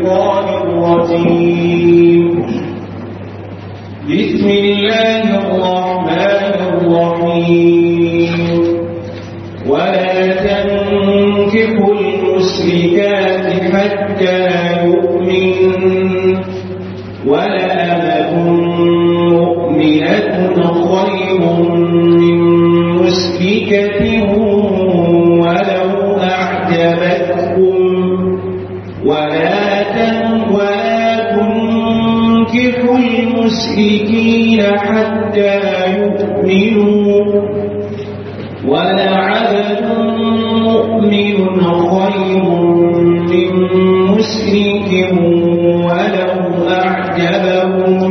الشيطان الرجيم بسم الله الرحمن الرحيم ولا تنكحوا المشركات حتى يؤمن ولا أمة مؤمنة خير من مشركة ولو أعجبتكم ولا تن ولا تنكحوا المشركين حتى يؤمنوا ولعبد مؤمن خير من مشرك ولو أعجبهم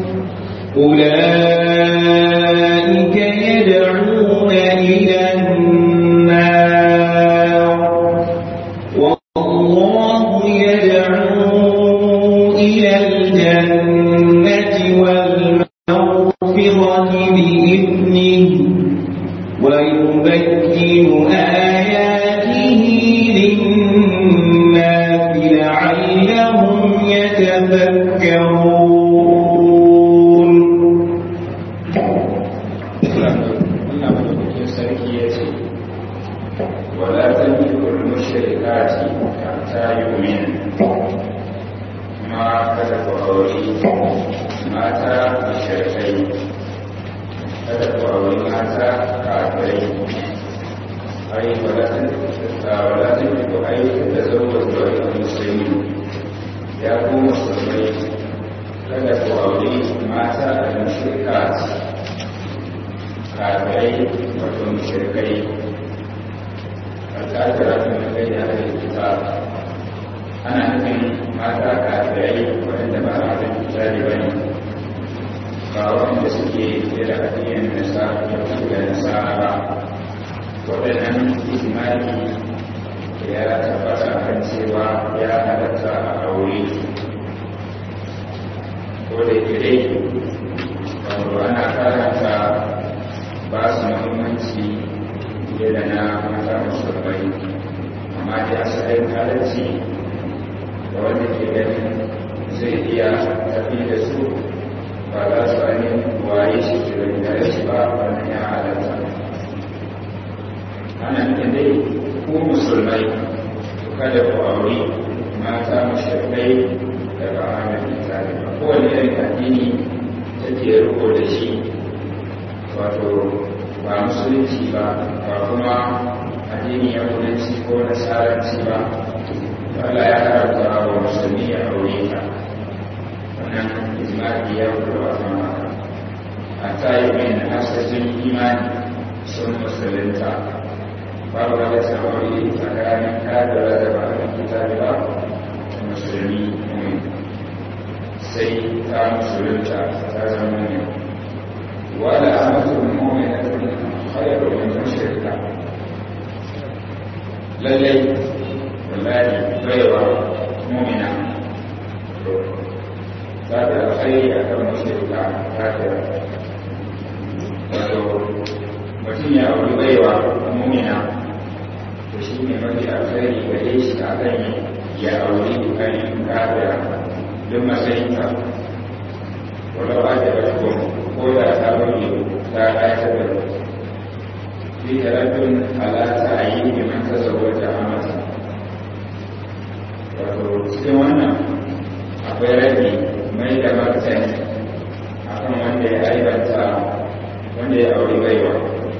أولئك يدعون إلى النار والله يدعو إلى الجنة والمغفرة بإذنه ويبين آياته للناس لعلهم يتذكرون Allah madaukakin sarki ya ce, Wala ta biyu mushrikati ta yi min ma kada ku auri mata mushrikai kada ku auri mata kafirai ai wala ta wala ta biyu ai da zauwa zuwa musulmi ya ku musulmai kada ku auri mata mushrikati kafirai wato mushrikai alƙadara tun da kai da ake kita ana nufin mata kafirai waɗanda ba a zan kitari ba ne ba waɗanda suke da addinin nasa da nasara ba waɗannan ijimali ya tabbata kan cewa ya halatta a aure ko da ke dai wato ana karanta ba su muhimmanci fiye da na mata musulmai amma da asalin halarci da wanda ke ganin zai iya tafi da su ba za su ainihin waye shi ke da shi ba wannan ya halarta ana nufin dai ku musulmai kada ku auri mata mushrikai da ba a hannun itali ba kowane irin addini take riko da shi wato ba musulunci ba ba kuma addini ya kudanci ko nasaranci ba Allah ya haramta wa musulmi ya aure ta wannan ijma'i ya kudu a kan haka a tayi mai na hasashen imani sun musulunta babu wanda ta aure tsakanin kadara da ba a kitabi ba da musulmi ne sai ta musulunta ta zama ne ولا أمة مؤمنة خير من مشركة للي والله غير مؤمنة ذات الخير أكثر مشركة كافرة wato mutum ya auri baiwa mumina to shi ne mafi alkhairi gare shi a kan ya auri kanin kafira don matsayinka ولو أعجبتكم قول أتابعي لا أعتبر في تردد على تعيين من تزوج أمة wato cikin wannan akwai rabi mai da martani akan wanda ya aibanta wanda ya auri baiwa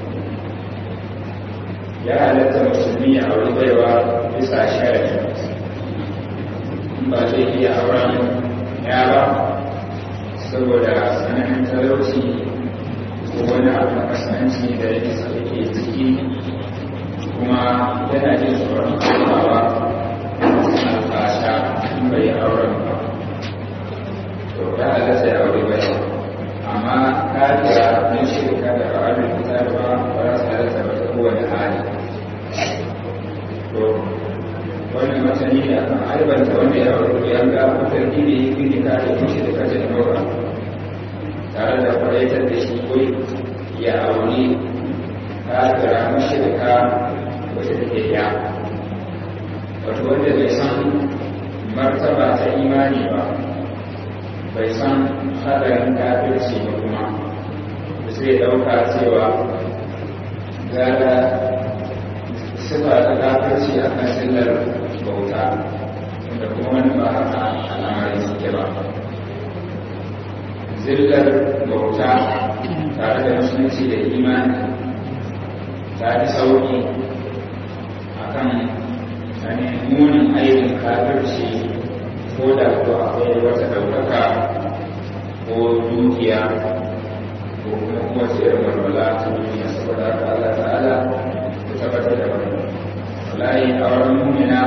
ya halatta musulmi ya auri baiwa bisa sharadi in ba zai iya auren ya ba saboda tsananin talauci ko wani abu na kasanci da yake sauke ciki kuma yana jin tsoron komawa alfasha in bai auren ba to ya halatta ya aure bai amma kariya na shirka da ba'adun fitar ba ba za su halatta ba ta kowane hali to wannan masani ne akan aibanta wanda ya aure ya ga mutar gini ya gini kare tushe da kajin nora tare da kwaitar da shi kai ya auri kafira mashirka wacce take ya wato wanda bai san martaba ta imani ba bai san hadarin kafirci ba kuma sai ɗauka cewa gara sifa ta kafirci a kan sillar bauta da kuma wani ba haka al'amarin suke ba zillar bauta tare da musulunci da imani ta fi sauƙi a kan munin aikin kafirci ko da ko akwai wata ɗaukaka ko dukiya ko kuma kuma irin walwala ta duniya saboda haka Allah ta'ala ya tabbatar da wani wallahi a wurin mumina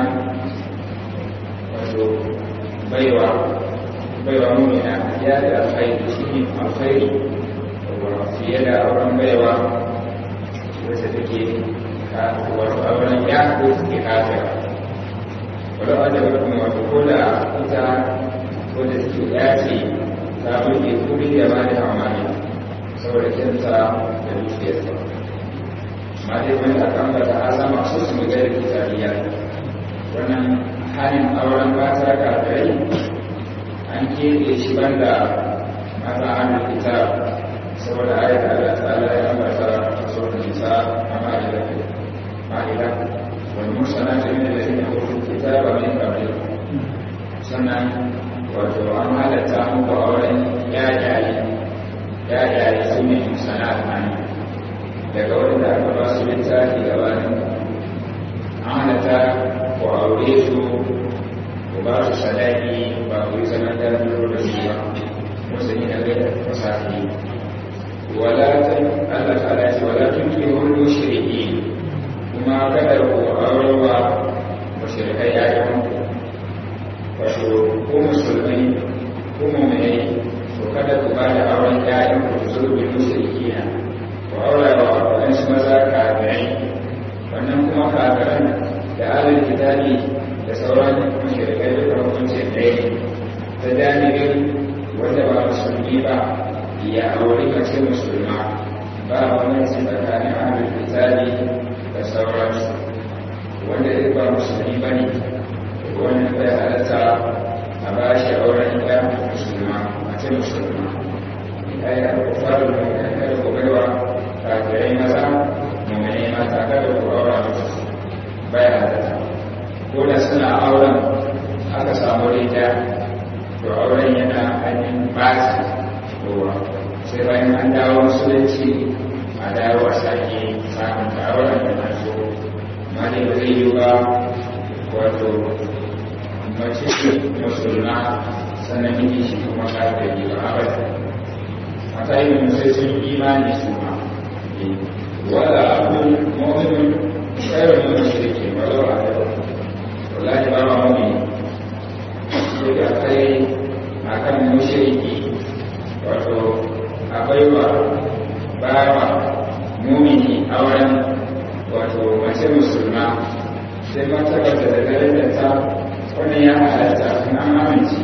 wato baiwa baiwa mumina ya da alkhairi shi ne alkhairi fiye da auren baiwa wacce take wato auren ya ko suke kafira wadda wadda wadda kuma wato ko da ita wadda suke yace ta buɗe kuri da ba da amani saboda kinta da dukiyarsa ma dai wani aka ambata a sama su su mu gari kitariya wannan halin auren mata kafirai an keɓe shi banda mata hannun kitab saboda ayat Allah ta'ala ya ambata a sauran nisa a ma'ida ma'ida wal mursalatu min alladhina utul kitaba min qablikum sannan wato an halatta muku auren yayaye yayaye su ne musana'at an daga wanda aka ba su littafi gabanin an halatta ku aure su ku ba su sadaki ba ku yi sanar da da su ba wasu yi da gaida fasahi wala Allah ta'ala ce wala tunkihul mushriki kuma kada ku aurewa mushrikai yayin ku wato ko musulmai ko mu'minai to kada ku ba da auren yayin ku su zo bi mushrikina ku aurewa wadansu maza kafirai wannan kuma kafiran da alal kitabi da sauran mushrikai duka hukuncin ɗaya ne ta janibin wanda ba musulmi ba ya auri mace musulma ba wani tsakanin ahlul kitabi da sauransu wanda ya ba musulmi ba ne wannan bai halatta a ba shi auren ya musulma mace musulma ya yi alkufarin mummuni kada ku baiwa kafirai maza mummuni mata kada ku aura musu bai halatta ko da suna auren aka samu rita to auren yana hannun basi kowa sai bayan an dawo musulunci a dawo a sake samun tawarar da na so ma ne ba zai yi ba wato mace musulma sannan miji shi kuma kafin yi ba abada mata yi sai sun imani su ma wala abun mu'minun khairu min mushrikin walau a da wallahi ba ma mu'mini sai da kai akan mushriki wato a baiwa bawa mumini auren wato mace musulma sai mata bata da darajar ta wannan ya halatta in an amince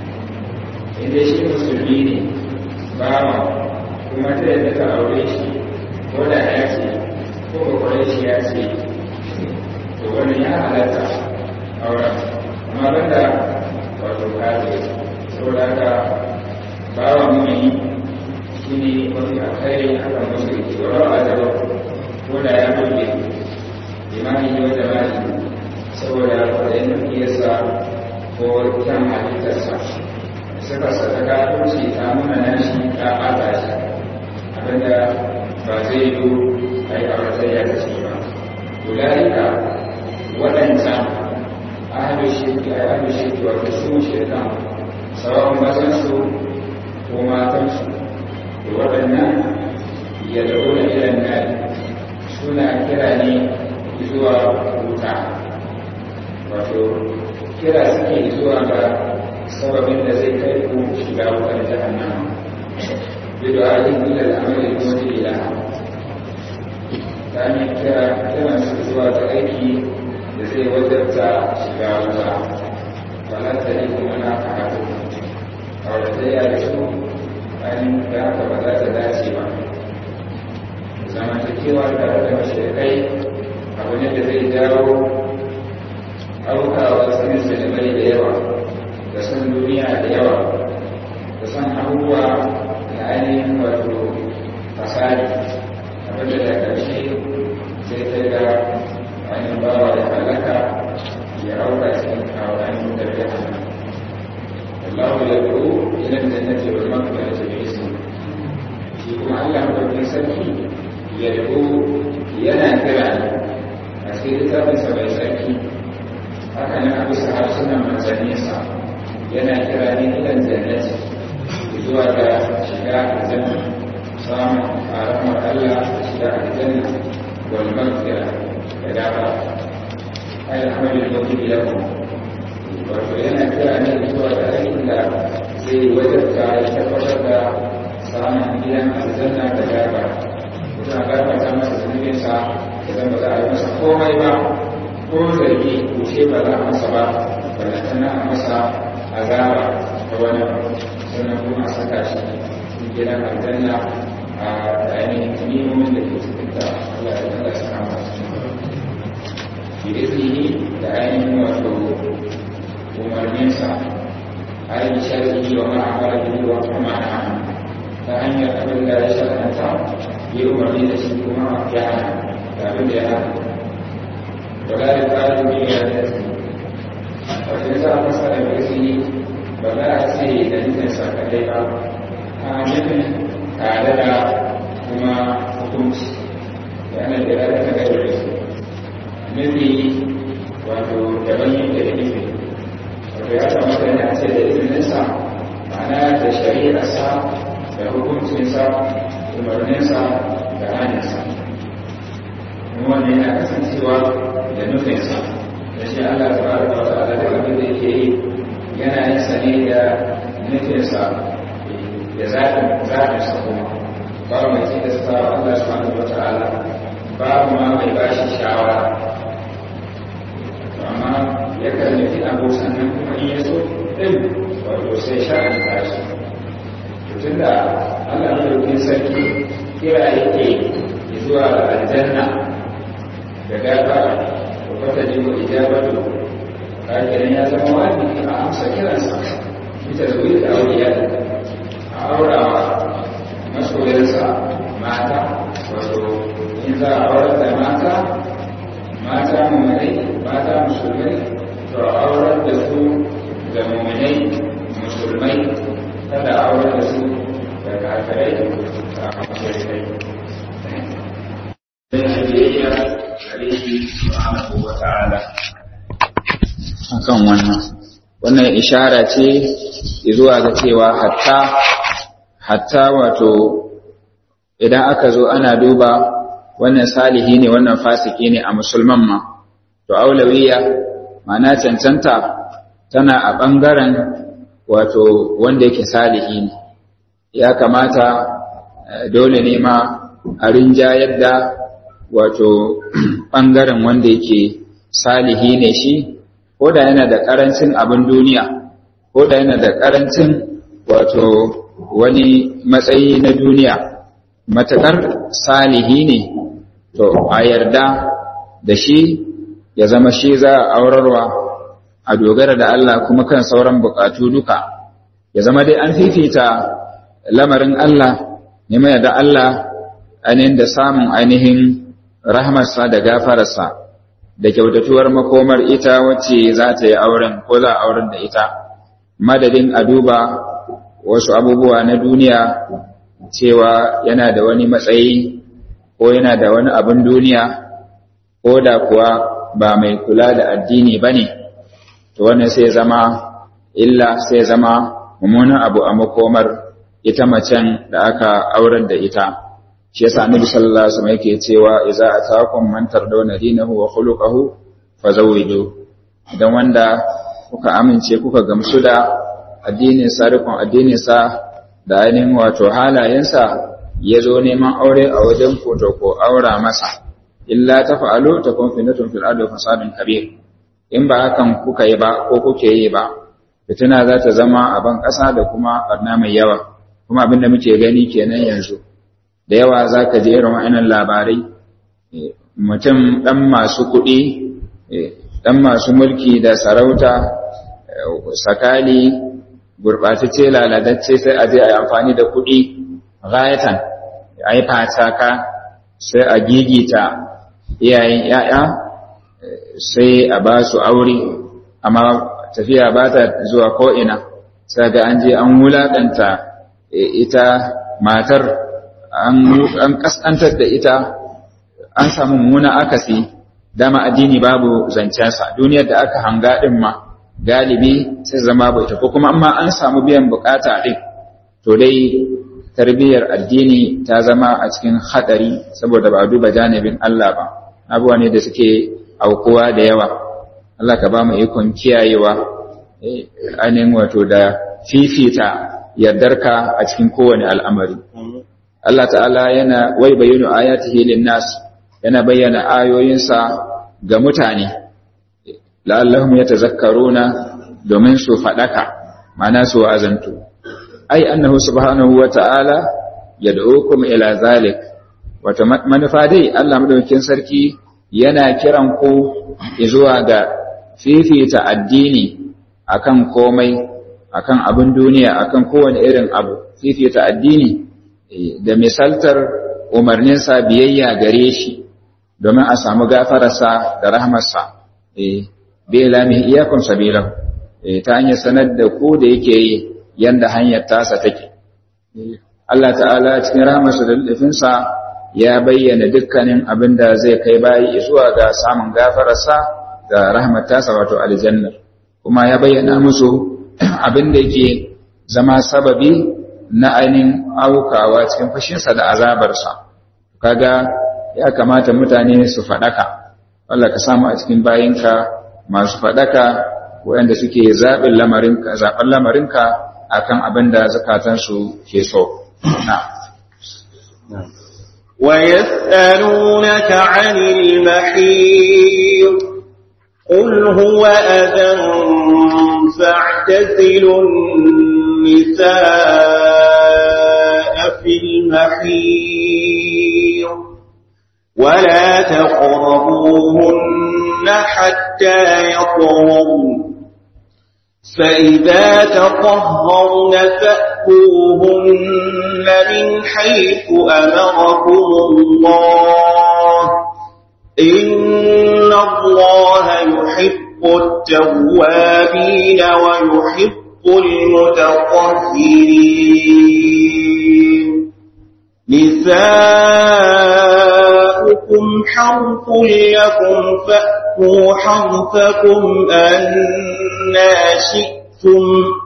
inda shi musulmi ne bawa kuma ta yadda ta aure shi ko da ya ce ko kwakwale shi ya ce to wannan ya halatta auren amma banda wato kare saboda haka bawa mumini shi ne mafi alkhairi a kan musulunci wa rawa da ko da ya burge imani ne wanda ba shi saboda kwaɗayin dukiyarsa ko kyan halittarsa suka sadaka kunci ta nuna nashi ta ɓata shi abinda ba zai yi a yi auratayya da shi ba ulaika waɗancan ahalu shirki a ahalu shirki wato su shirkan sauran mazansu ko matansu da waɗannan ya dauna ilan nari suna kira ne zuwa wuta wato kira suke zuwa ga sababin da zai kai ku shiga wutar jahannama bidu ajin ila al'amari kuma da ilaha ta hanyar kira kiran su zuwa ga aiki da zai wajarta shiga wuta wala ta yi kuma na karatu a wadda ya da su ainihin da haka ba za ta dace ba zamantakewa tare da mashirkai abu ne da zai jawo aukawa cikin sinimai da yawa da san duniya da yawa da san abubuwa da ainihin wato fasari abinda da ƙarshe sai ta ga ainihin bawa da halaka ya auka cikin ainihin tafiya Allah ya da'u ila jannati wal maghfirati bi ismi shi kuma Allah madaukakin sarki ya da'u yana kira a cikin littafinsa mai sarki haka nan a bisa harsunan manzanninsa yana kira ne ilan jannati zuwa ga shiga aljanna samun rahmar Allah da shiga aljanna wal maghfira da gaba ay amalul mu'min lakum wato yana kira ne zuwa ga aikin da zai wajabta ya tabbatar da samun gidan aljanna da gaba mutum a gabata masa zunubinsa ya zama za a yi masa komai ba ko zargi kushe ba za a masa ba balantana a masa azaba ta wani sannan kuma a saka shi cikin gidan aljanna a da ainihin nimomin da ke cikin ta Allah ya Allah ya kama su bi izini da ainihin wato umarninsa ainihin sharhi wa ma'amara bihi wa kuma ta hanyar abin da ya sharhanta yi umarni da shi kuma ya hana da abin da ya hana ولا يقال بإرادته وإذا مثلا باسمه ولا أسيه دليل سكتيبا كامل تعالى كما حكمت لأن الإرادة غير الاسم مثلي wato daban yake da nufi wato ya kamata yana ce da izininsa ma'ana da shari'arsa da hukuncinsa umarninsa da hannunsa wannan yana kasancewa da nufinsa da shi Allah ta ba da wata ala da abin da yake yi yana yin sa ne da nufinsa da zaɓin zaɓinsa kuma babu mai ce da sa Allah subhanahu wa ta'ala babu ma mai bashi shawara amma ya kan nufi abu sannan kuma in ya so ɗin wato sai sha'an tashi tun da Allah mai sarki kira yake zuwa aljanna da gafara da kwata ji wa ijabatu kakinan ya zama wajibi a amsa kiransa ita da wuri da auliya a aurawa masoyarsa mata wato in za a aurar da mata mata mummunai mata musulmai to a aurar da su da mummunai musulmai kada a aurar da su da kafirai da kafirai akan wannan wannan ishara ce zuwa ga cewa hatta hatta wato idan aka zo ana duba wannan salihi ne wannan fasiki ne a musulman ma to aulawiya ma'ana cancanta tana a ɓangaren wato wanda yake salihi ne ya kamata dole ne ma a rinjayar da wato ɓangaren wanda yake salihi ne shi ko da yana da ƙarancin abin duniya ko da yana da ƙarancin wato wani matsayi na duniya matuƙar salihi ne to a yarda da shi ya zama shi za a aurarwa a dogara da Allah kuma kan sauran buƙatu duka ya zama dai an fifita lamarin Allah neman da Allah ainihin da samun ainihin rahmarsa da gafararsa da kyautatuwar makomar ita wacce za ta yi auren ko za a auren da ita madadin a duba wasu abubuwa na duniya cewa yana da wani matsayi ko yana da wani abin duniya ko da kuwa ba mai kula da addini ba ne to wannan sai zama illa sai zama mummunan abu a makomar ita macen da aka auren da ita shi yasa annabi sallallahu alaihi wasallam yake cewa idza ataakum man tardawna dinahu wa khuluquhu fazawwiju idan wanda kuka amince kuka gamsu da addinin sa rikon addinin sa da ainihin wato halayensa ya zo neman aure a wajen ku to ko aura masa illa tafa'alu takun fitnatun fil ardi fasadun kabir in ba hakan kuka yi ba ko kuke yi ba fitina za ta zama a ban ƙasa da kuma barna mai yawa kuma abinda muke gani kenan yanzu da yawa za ka je irin wa'annan labarai mutum ɗan masu kuɗi dan masu mulki da sarauta sakali gurɓatacce lalatacce sai a je a yi amfani da kuɗi gayatan a yi fataka sai a gigita iyayen ‘ya'ya sai a ba su aure amma tafiya ba ta zuwa ko'ina sai ga an je an wulaƙanta ita matar an ƙasƙantar da ita an samu muna akasi dama addini babu zancensa duniyar da aka hanga ɗin ma galibi sai zama bai ta ko kuma amma an samu biyan bukata ɗin to dai tarbiyyar addini ta zama a cikin haɗari saboda ba a duba janibin Allah ba abubuwa ne da suke aukuwa da yawa Allah ka ba mu ikon kiyayewa ainihin wato da fifita yardarka a cikin kowane al'amari Allah ta'ala yana wai bayyana ayatihi lin-nas yana bayyana ayoyinsa ga mutane la'allahum yatazakkaruna domin su fadaka ma'ana su azantu ai annahu subhanahu wa ta'ala yad'ukum ila zalik wato manufa dai Allah madaukakin sarki yana kiran ku zuwa ga fifita addini akan komai akan abin duniya akan kowane irin abu fifita addini da misaltar umarninsa biyayya gare shi domin a samu gafararsa da rahmarsa bai lami iyakun sabilan ta hanyar sanar da ku da yake yi yanda hanyar tasa take Allah ta'ala cikin rahmarsa da lufinsa ya bayyana dukkanin abin da zai kai bayi zuwa ga samun gafararsa da rahmar tasa wato aljanna kuma ya bayyana musu abin da yake zama sababi na ainihin aukawa cikin fashinsa da azabarsa kaga ya kamata mutane su faɗaka Allah ka samu a cikin bayinka masu faɗaka waɗanda suke zaɓin lamarinka zaɓen lamarinka akan abin da zakatansu ke so na ويسألونك عن المحيط قل هو أذى فاعتزلوا النساء في المحيط ولا تقربوهن حتى يطهرن فإذا تطهرن فأتوهن من حيث أمركم الله إن الله يحب التوابين ويحب المتطهرين نساؤكم حرث لكم فأتوا حرثكم أنا شئتم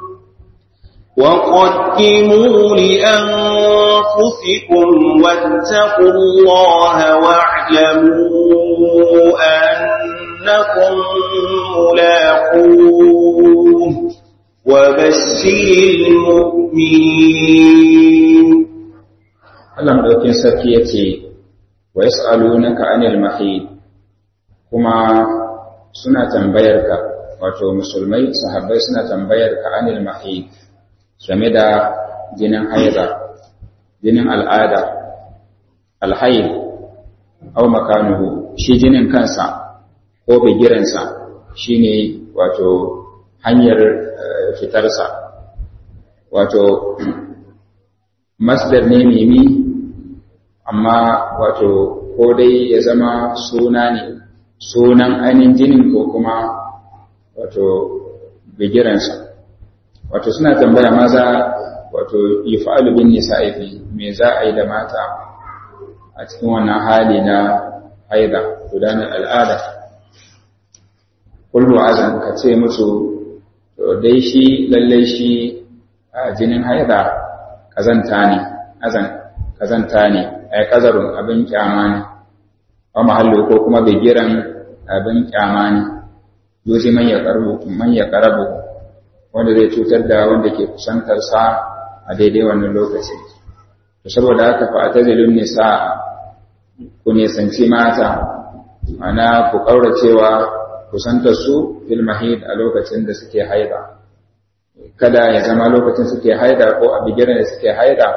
وقدموا لأنفسكم واتقوا الله واعلموا أنكم ملاقوه وبشر المؤمنين Allah madaukin sarki ya ce, Wa yas'alunaka anil mahid kuma suna tambayar ka, wato musulmai sahabbai suna tambayar ka anil mahid game da jinin haiza, jinin al'ada, alhaid, au makanuhu, shi jinin kansa ko bigiransa shi ne wato hanyar fitarsa, wato masdar ne mimi amma wato ko dai ya zama suna ne sunan ainihin jinin ko kuma wato bigiransa wato suna tambaya maza wato yi fa'alu bin nisa'ifi me za a yi da mata a cikin wannan hali na haida gudanar al'ada kullu azan ka ce musu to dai shi lallai shi a jinin haida kazanta ne azan kazanta ne ai kazarun abin kyama ne wa mahallu ko kuma bigiran abin kyama ne yuzi man ya karabu man ya karabu wanda zai cutar da wanda ke kusantar sa a daidai wannan lokaci to saboda haka fa atazilun nisa ku nisanci mata ana ku kauracewa kusantar su fil mahid a lokacin da suke haida kada ya zama lokacin suke haida ko a bigiran da suke haida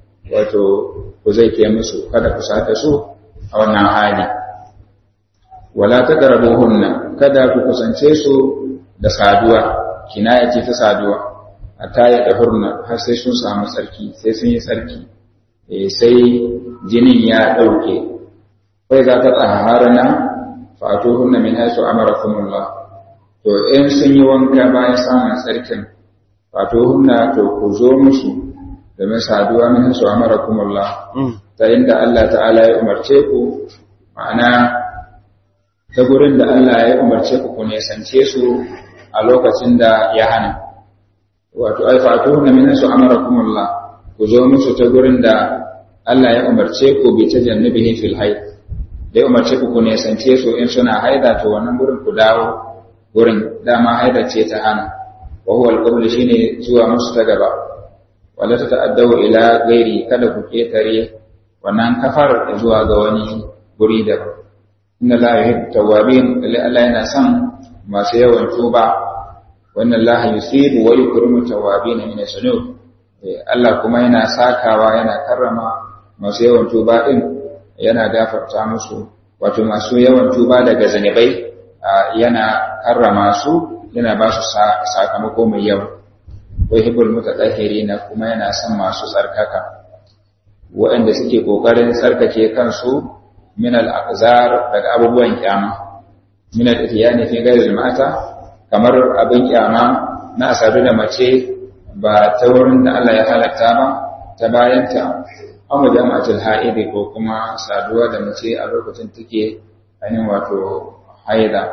wato ku zai ke musu kada ku sata su a wannan hali wala taqrabuhunna kada ku kusance su da saduwa kinaya ce ta saduwa hatta ya dahurna har sai sun samu sarki sai sun yi sarki eh sai jinin ya dauke kai za ta tsaharna fatuhunna min haythu amarakumullah to in sun yi wanka bayan samun sarkin fatuhunna to ku zo musu domin saduwa min haythu amarakumullah ta inda Allah ta'ala ya umarce ku ma'ana ta gurin da Allah ya umarce ku ku nesance su a lokacin da ya hana wato ai fatuhunna min haythu amarakumullah ku zo musu ta gurin da Allah ya umarce ku bi tajannubihi fil hayd da ya umarce ku ku nesance su in suna haida to wannan gurin ku dawo gurin dama haida ce ta hana wa huwa al shine zuwa musu ta gaba wala ta ta'addawu ila ghairi kada ku ketare wannan kafar zuwa ga wani guri da inna la yuhibbu tawwabin lalle Allah yana son masu yawan tuba wannan la yusibu wa yukrimu tawwabin min as-sunub Allah kuma yana sakawa yana karrama masu yawan tuba din yana gafarta musu wato masu yawan tuba daga zanibai yana karrama su yana ba su sakamako mai yawa wai hibul mutatahhirina kuma yana son masu tsarkaka waɗanda suke kokarin tsarkake kansu min al-aqzar daga abubuwan kyama min al-ityani fi ghayr mata kamar abin kyama na asadu da mace ba ta wurin da Allah ya halatta ba ta bayanta amma jama'atul ha'idi ko kuma saduwa da mace a lokacin take ainihin wato haida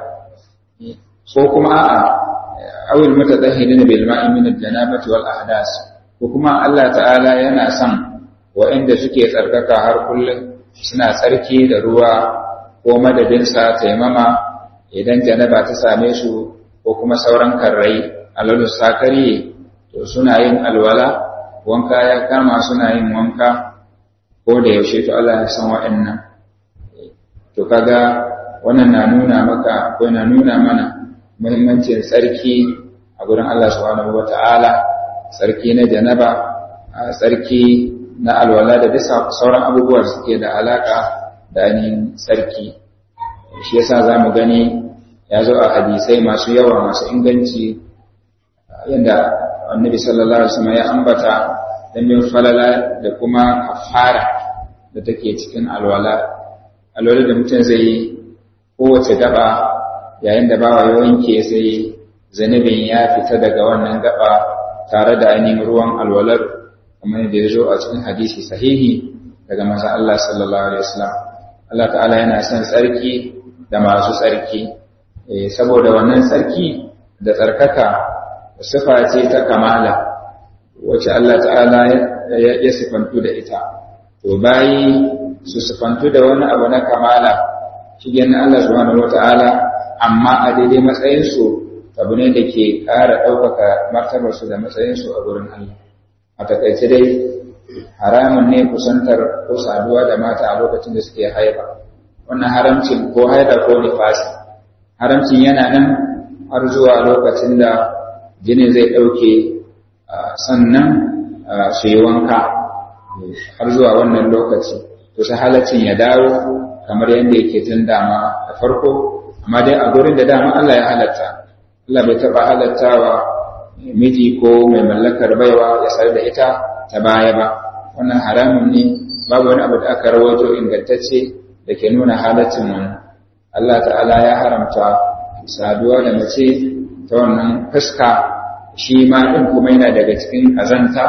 ko kuma a'a awil mutadahhirin bil ma'i min al-janabati wal ahdas ko kuma Allah ta'ala yana son waɗanda suke tsarkaka har kullum suna tsarki da ruwa ko madadin sa taimama idan janaba ta same su ko kuma sauran karrai alalu sakari to suna yin alwala wanka ya kama suna yin wanka ko da yaushe to Allah ya san waɗannan to kaga wannan na nuna maka ko na nuna mana muhimmancin tsarki a gurin Allah subhanahu wata'ala tsarki na janaba tsarki na alwala da bisa sauran abubuwa suke da alaka da ainihin tsarki shi yasa za mu gani ya zo a hadisai masu yawa masu inganci yadda annabi sallallahu alaihi wasallam ya ambata dan falala da kuma kafara da take cikin alwala alwala da mutum zai yi kowace gaba yayin da bawa ya wanke sai zanubin ya fita daga wannan gaba tare da ainihin ruwan alwalar kamar da ya zo a cikin hadisi sahihi daga masa Allah sallallahu alaihi wasallam Allah ta'ala yana son tsarki da masu tsarki saboda wannan tsarki da tsarkaka sifa ce ta kamala wacce Allah ta'ala ya sifantu da ita to bayi su sifantu da wani abu na kamala shigen Allah subhanahu wata'ala amma a daidai matsayinsu abu ne da ke ƙara ɗaukaka martabarsu da matsayinsu a gurin Allah a takaice dai haramun ne kusantar ko saduwa da mata a lokacin da suke haifa wannan haramcin ko haida ko nifasi haramcin yana nan har zuwa lokacin da jinin zai ɗauke sannan su yi wanka har zuwa wannan lokaci to sai halaccin ya dawo kamar yadda yake tun dama da farko amma dai a gurin da dama Allah ya halatta Allah bai taɓa halattawa miji ko mai mallakar baiwa ya sayar da ita ta baya ba wannan haramun ne babu wani abu da aka rawaito ingantacce da ke nuna halaccin wannan Allah ta'ala ya haramta saduwa da mace ta wannan fuska shi ma ɗin kuma yana daga cikin ƙazanta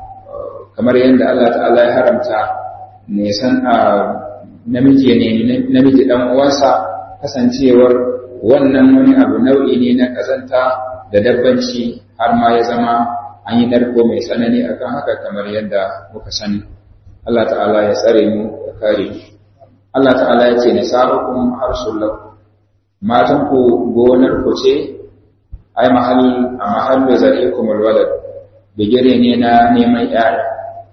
kamar yadda Allah ta'ala ya haramta nisan a namiji ne namiji ɗan uwansa kasancewar wannan wani abu nau'i ne na ƙazanta da dabbanci har ma ya zama an yi narko mai tsanani akan haka kamar yadda muka sani Allah ta'ala ya tsare mu ya kare mu Allah ta'ala ya ce nisa'ukum harsul lakum matan ku gonar ku ce ai mahall a mahallu zarikum alwalad bigire ne na neman yaya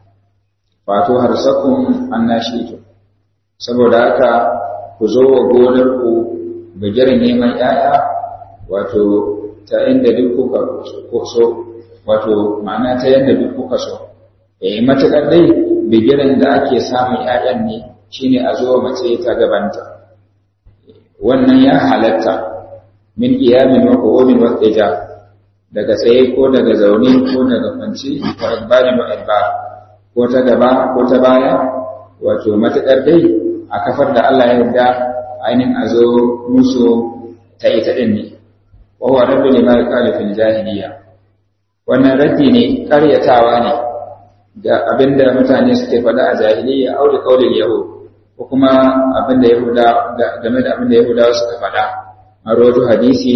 wato harsakum annashitu saboda haka ku zo wa gonar ku bigire neman yaya wato ta inda duk kuka so wato ma'ana ta yadda duk kuka so eh matakar dai bigiren da ake samun ƴaƴan ne shine a zo mace ta gabanta wannan ya halatta min qiyamin wa qu'udin wa ija daga tsaye ko daga zaune ko daga kwanci wa adbarin wa adbar ko ta gaba ko ta baya wato matakar dai a kafar da Allah ya yarda ainihin a zo musu ta ita din ne wa huwa rabbu lima qala fil jahiliya wannan raddi ne karyatawa ne ga abinda mutane suke faɗa a jahiliya au da kaulin yahud ko kuma abinda yahuda game da abinda yahudawa suka faɗa a rawaito hadisi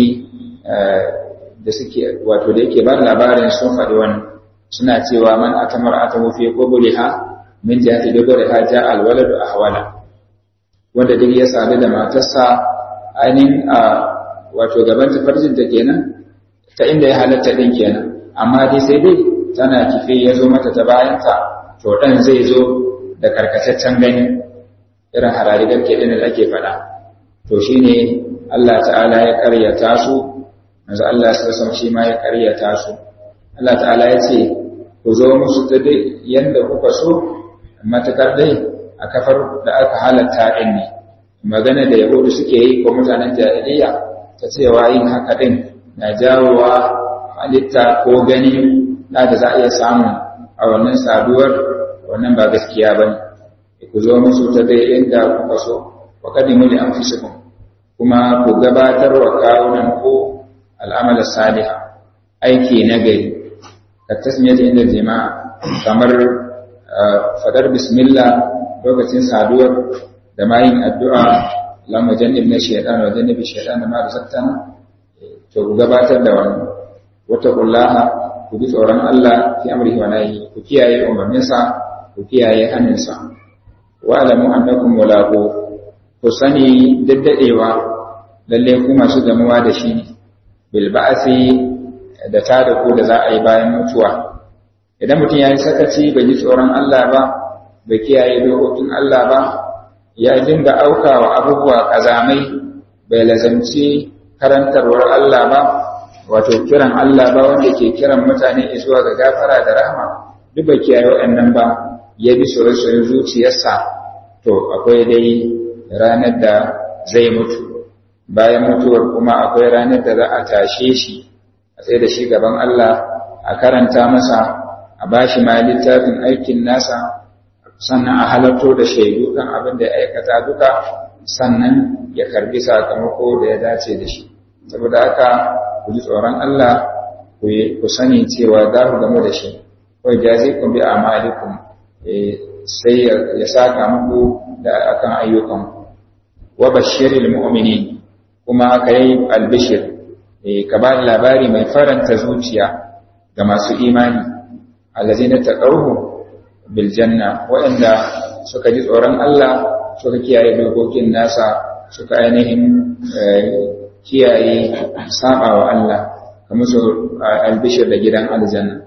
da suke wato da yake ba labarin sun faɗi wannan suna cewa man atamar atamu fi qubliha min jihati duburiha ja alwaladu ahwala wanda duk ya sadu da matarsa ainihin a wato gaban tafarjin ta kenan ta inda ya halatta din kenan amma dai sai dai tana kife ya zo mata ta bayanta to dan zai zo da karkataccen gani irin hararigar ke da ake faɗa to shine Allah ta'ala ya karyata su manzo Allah sallallahu shi ma ya karyata su Allah ta'ala ya ce ku zo musu ta dai yanda kuka so matakar dai a kafar da aka halatta din ne magana da yahudu suke yi ko mutanen jahiliya ta cewa yin haka din na jawowa halitta ko gani da da za a iya samu a wannan saduwar wannan ba gaskiya ba ne ku zo musu ta dai inda kuka so wa kadimu li anfusikum kuma ku gabatar wa kawunan ku al'amala saliha aiki na gari ka tasmiyata inda jama'a kamar fadar bismillah lokacin saduwar da mayin addu'a lamma jannib na shaitan wa jannibi shaitan da ma razaqtana to ku gabatar da wannan wata kullaha ku bi tsoron Allah fi amrihi wa nahyi ku kiyaye umarninsa ku kiyaye haninsa wa alamu annakum mulaqu ku sani daddadewa lalle ku masu gamuwa da shi ne bil ba'si da tada ku da za a yi bayan mutuwa idan mutum ya yi sakaci bai ji tsoron Allah ba bai kiyaye dokokin Allah ba ya dinga aukawa abubuwa kazamai bai lazamci karantarwar Allah ba wato kiran Allah ba wanda ke kiran mutane zuwa ga gafara da rahama duk bai kiyaye waɗannan ba ya bi soyayyen zuciyarsa to akwai dai ranar da zai mutu bayan mutuwar kuma akwai ranar da za a tashe shi a tsaye da shi gaban Allah a karanta masa a bashi ma littafin aikin nasa sannan a halarto da shaidu kan abin da ya aikata duka sannan ya karbi sakamako da ya dace da shi saboda haka ku ji tsoron Allah ku sani cewa za ku gamu da shi kawai jazi kun bi amalikum sai ya saka muku da akan ayyukan wa bashiril mu'minin kuma ka yi albishir ka ba labari mai faranta zuciya ga masu imani allazina taqawhu bil janna waɗanda suka ji tsoron Allah suka kiyaye dokokin nasa suka ainihin kiyaye saba wa Allah kamar su albishir da gidan aljanna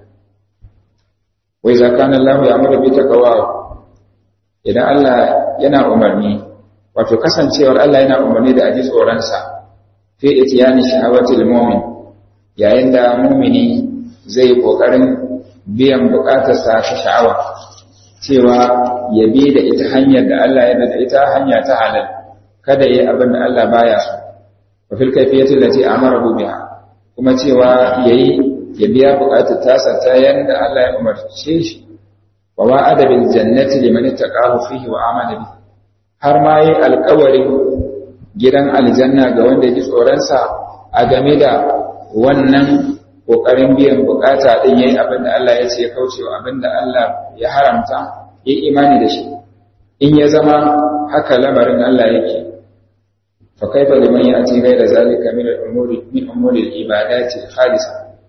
wai zakana Allah ya amara bi taqwa idan Allah yana umarni wato kasancewar Allah yana umarni da aji tsoron sa fi itiyani shahawatil mu'min yayin da mu'mini zai kokarin biyan bukatarsa ta sha'awa cewa ya bi da ita hanyar da Allah ya da ita hanya ta halal kada yi abin da Allah baya so wa fil kayfiyati allati amarahu biha kuma cewa yayi ya biya bukatar tasa ta yanda Allah ya umarce shi wa wa'ada bil jannati liman ittaqahu fihi wa amana bi har ma yi alƙawarin gidan aljanna ga wanda ya ji tsoron sa a game da wannan kokarin biyan bukata din yayi abin da Allah ya ce ya kaucewa abin da Allah ya haramta yi imani da shi in ya zama haka lamarin Allah yake fa kaifa liman ya'ti ghayra zalika min al-umuri min umuri al-ibadati khalisa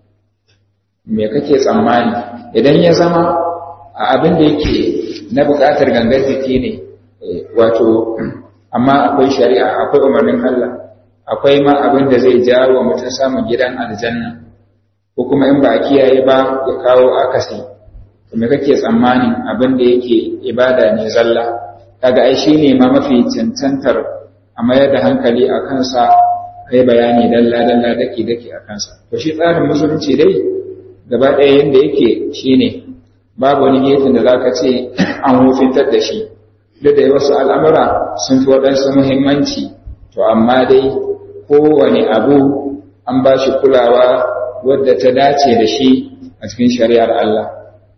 me kake tsammani idan ya zama a abin da yake na bukatar gangar jiki ne wato amma akwai shari'a akwai umarnin Allah akwai ma abin da zai jawo mutum samun gidan aljanna ko kuma in ba a kiyaye ba ya kawo akasi to me kake tsammanin abin da yake ibada ne zalla kaga ai shine ma mafi cancantar a mayar da hankali a kansa kai bayani dalla dalla dake dake a kansa to shi tsarin musulunci dai gaba ɗaya yanda yake shine babu wani gefen da zaka ce an hufintar da shi duk da wasu al'amura sun fi waɗansu muhimmanci to to amma dai kowane abu an ba shi kulawa wadda ta dace da shi a cikin shari'ar Allah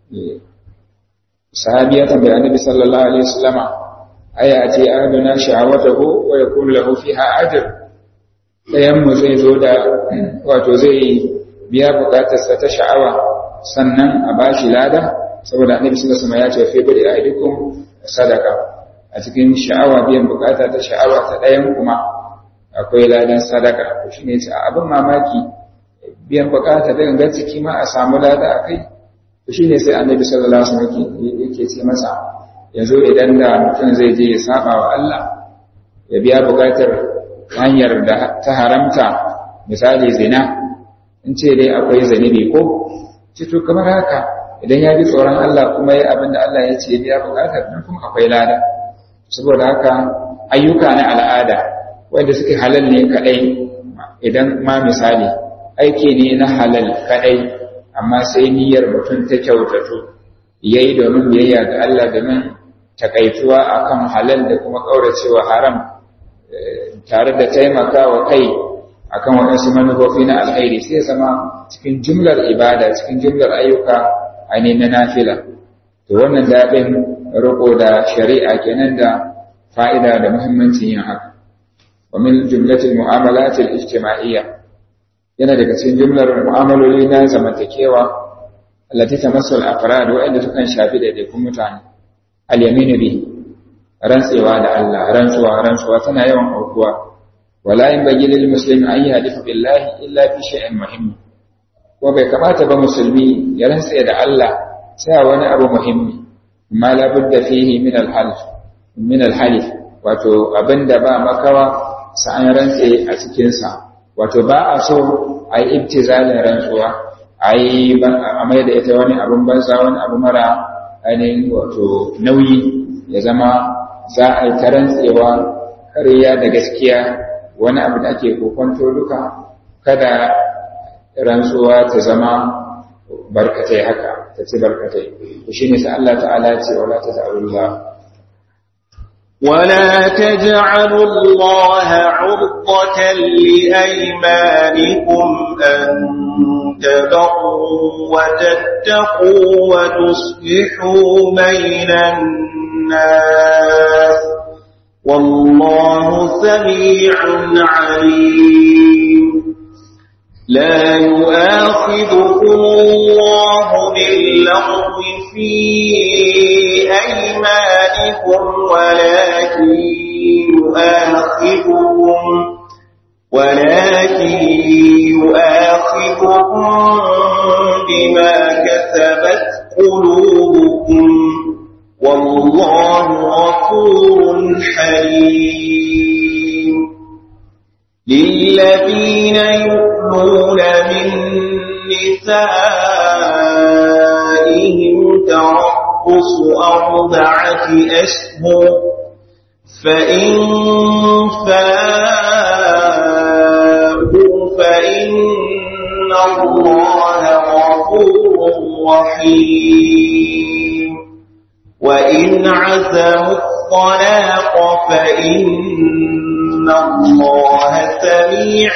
sahabi ya tambayi annabi sallallahu alaihi wasallama aya ce aduna sha'awatahu wa yakun lahu fiha ajr dayan mu zai zo da wato zai biya bukatarsa ta sha'awa sannan a bashi lada saboda annabi sallallahu alaihi wasallam ya ce fi bari aidikum sadaka a cikin sha'awa biyan bukata ta sha'awa ta dayan kuma akwai ladan sadaka to shine ce abin mamaki biyan bukata da gangan ciki ma a samu lada akai to shine sai annabi sallallahu alaihi wasallam yake ce masa yanzu idan da mutum zai je ya saba wa Allah ya biya bukatar hanyar da ta haramta misali zina in ce dai akwai zanibi ko ce to kamar haka idan ya bi tsoron Allah kuma ya abin da Allah ya ce biya bukatar nan kuma akwai lada saboda haka ayyuka na al'ada wanda suke halal ne kadai idan ma misali aiki ne na halal kadai amma sai niyyar mutum ta kyautatu yayi domin biyayya ga Allah domin takaituwa akan halal da kuma kauracewa haram tare da taimakawa kai akan waɗansu manufofi na alkhairi sai zama cikin jumlar ibada cikin jumlar ayyuka ainihin na nafila to wannan daɗin riko da shari'a kenan da fa'ida da muhimmancin yin haka wa min jumlatil mu'amalatil ijtima'iyya yana daga cikin jumlar mu'amaloli na zamantakewa allati tamassu al-afrad wa'anda sukan shafi daidaikun mutane al-yaminu bi rantsewa da Allah rantsuwa rantsuwa tana yawan aukuwa wala yanbaghi lil muslimi an yahdifa billahi illa fi shay'in muhimmi ko bai kamata ba musulmi ya rantse da Allah sai wani abu muhimmi ma la budda fihi min al-half min al-halif wato abinda ba makawa sa an rantse a cikin sa wato ba a so ai ibtizalin rantsuwa ai a mai da ita wani abun banza wani abu mara ainihin wato nauyi ya zama za a yi ta rantsewa kariya da gaskiya wani abu da ake kokonto duka kada rantsuwa ta zama barkatai haka ta ci barkatai to shine sai Allah ta'ala ce wala taj'alullah ولا تجعلوا الله عرضة لأيمانكم أن تبروا وتتقوا وتصلحوا بين الناس والله سميع عليم لا يؤاخذكم الله باللغو في أيمانكم ولكن يؤاخذكم ولكن يؤاخذكم بما كسبت قلوبكم والله غفور حليم للذين يؤمنون من نسائهم تربص أربعة أشهر فإن فاءوا فإن الله غفور رحيم وإن عزموا الطلاق فإن الله سميع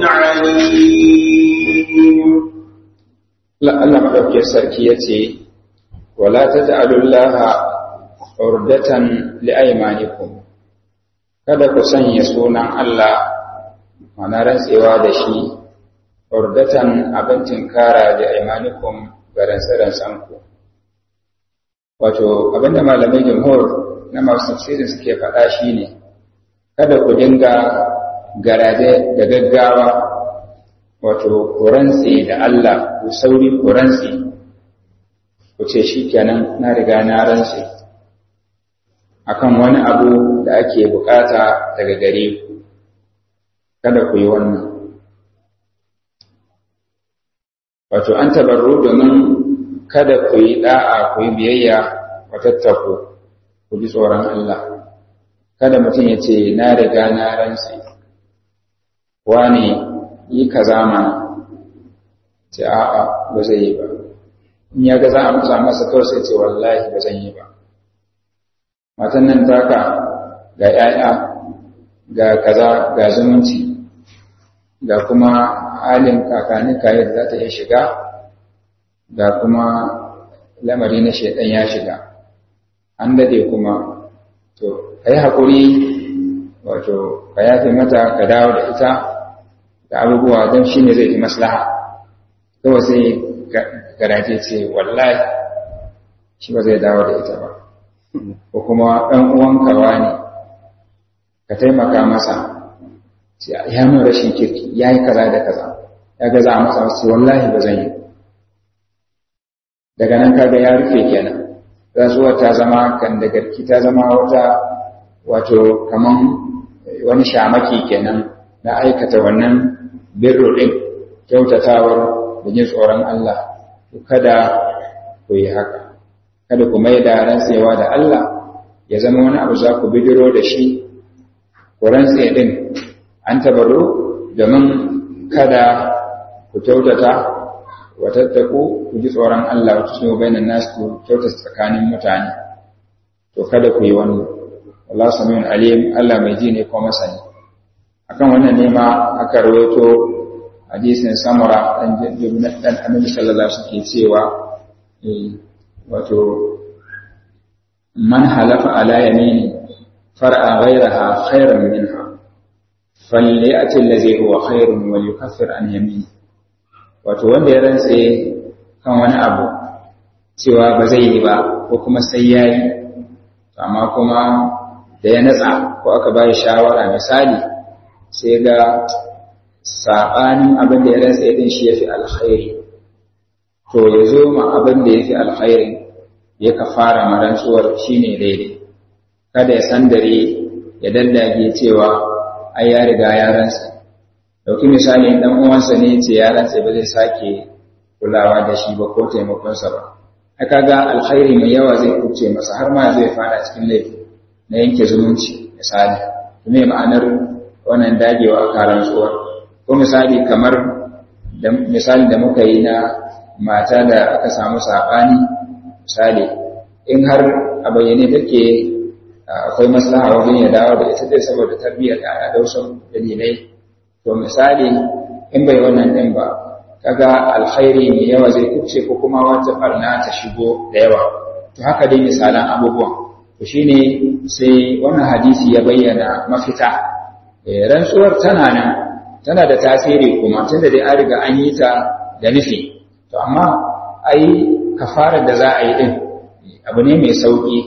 عليم لا الله مدوكي سركي يتي ولا تجعلوا الله عردة لأيمانكم kada ku sanya sunan Allah mana rantsewa da shi urdatan abincin kara da aimanikum ga rantsarantsanku wato abinda malamai jumhur na masu tafsirin suke faɗa shi ne kada ku dinga garaje da gaggawa wato ku rantse da Allah ku sauri ku rantse ku ce shi kenan na riga na rantse akan wani abu da ake bukata daga gare ku kada ku yi wannan wato an tabarru domin kada ku yi da'a ku yi biyayya wa tattaku ku ji tsoron Allah kada mutum ya ce na riga na rantse wane yi kaza mana ce a'a ba zai yi ba in ya ga za a musa masa kawai sai ce wallahi ba zan yi ba matan nan taka ga ‘ya'ya ga kaza ga zumunci ga kuma halin kakanika yadda za ta iya shiga ga kuma lamari na shaidan ya shiga an dade kuma to ka yi haƙuri wato ka yafe mata ka dawo da ita da abubuwa don shi ne zai fi maslaha kawai sai garaje ce wallahi shi ba zai dawo da ita ba ko kuma ɗan uwanka ne ka taimaka masa ya nuna rashin kirki ya yi kaza da kaza ya gaza a masa wasu wallahi ba zan yi daga nan kaga ya rufe kenan rasuwar ta zama kan da garki ta zama wata wato kaman wani shamaki kenan na aikata wannan birru ɗin kyautatawar da jin tsoron Allah kada ku yi haka kada ku mai da rantsewa da Allah ya zama wani abu za ku bidiro da shi ku rantse ɗin an tabaro domin kada ku kyautata wa tattaku ku ji tsoron Allah wata su bainan nasu ku kyautata tsakanin mutane to kada ku yi wannan Allah samiun alim Allah mai ji ne ko masani akan wannan ne ma aka rawaito hadisin samura dan dan annabi sallallahu alaihi wasallam cewa wato man halafa ala yamini far'a ghayraha khairan minha falyati allazi huwa khairun wa yukaffir an yamini wato wanda ya rantse kan wani abu cewa ba zai yi ba ko kuma sai yayi amma kuma da ya natsa ko aka bayi shawara misali sai ga saɓanin abin da ya rantsa din shi ya fi alkhairi to ya zo ma abin da ya fi alkhairi ya ka fara marantsuwar shi ne daidai kada ya sandare ya dallage cewa ai ya riga ya rantsa dauki misali dan uwansa ne ce ya rantsa ba zai sake kulawa da shi ba ko taimakonsa ba haka ga alkhairi mai yawa zai kuce masa har ma zai fara cikin laifi na yanke zumunci misali me ma'anar wannan dagewa a karan tsuwar ko misali kamar da misali da muka yi na mata da aka samu saɓani misali in har a bayyane take akwai maslaha wajen ya dawo da ita dai saboda tarbiyyar da da wasu dalilai to misali in bai wannan din ba kaga alkhairi mai yawa zai kuce ko kuma wata barna ta shigo da yawa to haka dai misalan abubuwan to shine sai wannan hadisi ya bayyana mafita rantsuwar tana nan tana da tasiri kuma tunda dai an riga an yi ta da nufi to amma ai kafarar da za a yi din abu ne mai sauki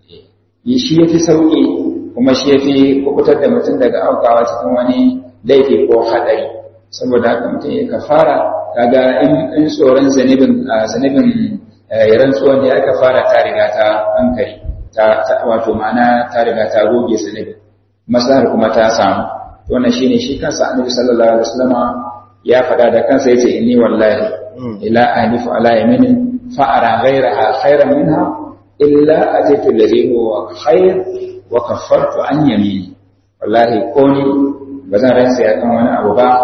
shi yafi sauki kuma shi yafi kubutar da mutum daga aukawa cikin wani laifi ko hadari saboda haka mutum ya kafara kaga in in tsoron zanibin zanibin rantsuwan ne aka fara ta riga ta hankali ta wato ma'ana ta riga ta goge zanibin maslahar kuma ta samu wannan shine shi kansa annabi sallallahu alaihi wasallama ya fada da kansa yace inni wallahi ila ahlifu ala yaminin fa ara ghayraha khayran minha illa ataitu alladhi huwa khayr wa kaffartu an yamini wallahi ko ni bazan rantsa ya kan wani abu ba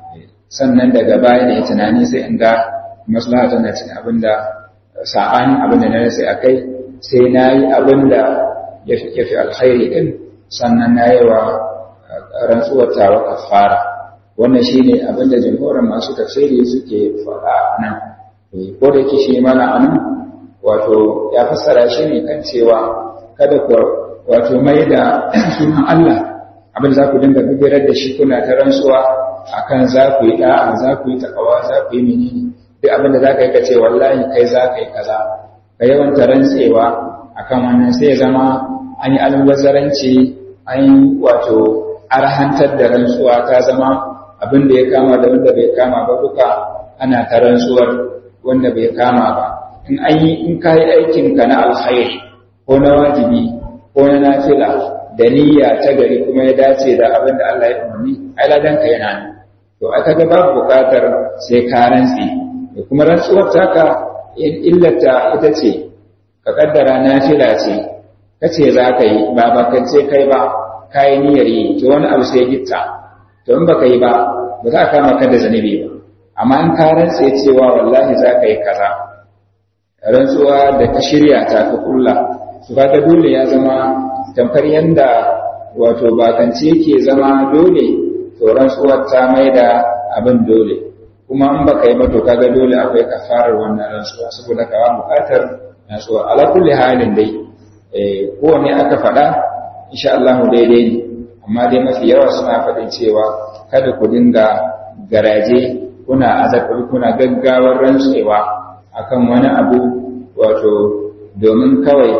sannan daga baya da tunani sai in ga maslaha tana cikin abinda sa'anin abinda na rantsa akai sai nayi abinda ya fi alkhairi din sannan nayi wa rantsuwar tawa kafara wannan shine abin da jamhuran masu tafsiri suke faɗa nan ko da yake shi mana anan wato ya fassara shi ne kan cewa kada ku wato mai da sunan Allah abin da za ku dinga bibirar da shi kuna ta rantsuwa akan za ku yi da'a za ku yi takawa za ku yi menene duk abin da za ka yi ka ce wallahi kai za ka yi kaza ka yawanta rantsewa akan wannan sai ya zama an yi almubazzaranci an yi wato arhantar da rantsuwa ta zama abin da ya kama da wanda bai kama ba duka ana ta rantsuwar wanda bai kama ba in an yi in ka yi aikinka na alkhairi ko na wajibi ko na nafila da niyya ta gari kuma ya dace da abin da Allah ya umarni ai ladan ka yana nan to aka ga babu bukatar sai ka rantsi da kuma rantsuwar taka illata ita ce ka kaddara nafila ce kace za ka yi ba bakance kai ba kayi niyyar yi to wani abu sai gitta to in baka yi ba ba za ka kama ka da zanibi ba amma in ka rantse cewa wallahi za ka yi kaza rantsuwa da ka shirya ta ka kulla to kaga dole ya zama tamkar yanda wato bakance ke zama dole to rantsuwar ta mai da abin dole kuma in baka yi ba to kaga dole akwai kafarar wannan rantsuwa saboda ka buƙatar rantsuwa ala kulli halin dai eh kowane aka faɗa insha Allah daidai ne amma dai mafi yawa suna faɗin cewa kada ku dinga garaje kuna azabtar kuna gaggawar rantsewa akan wani abu wato domin kawai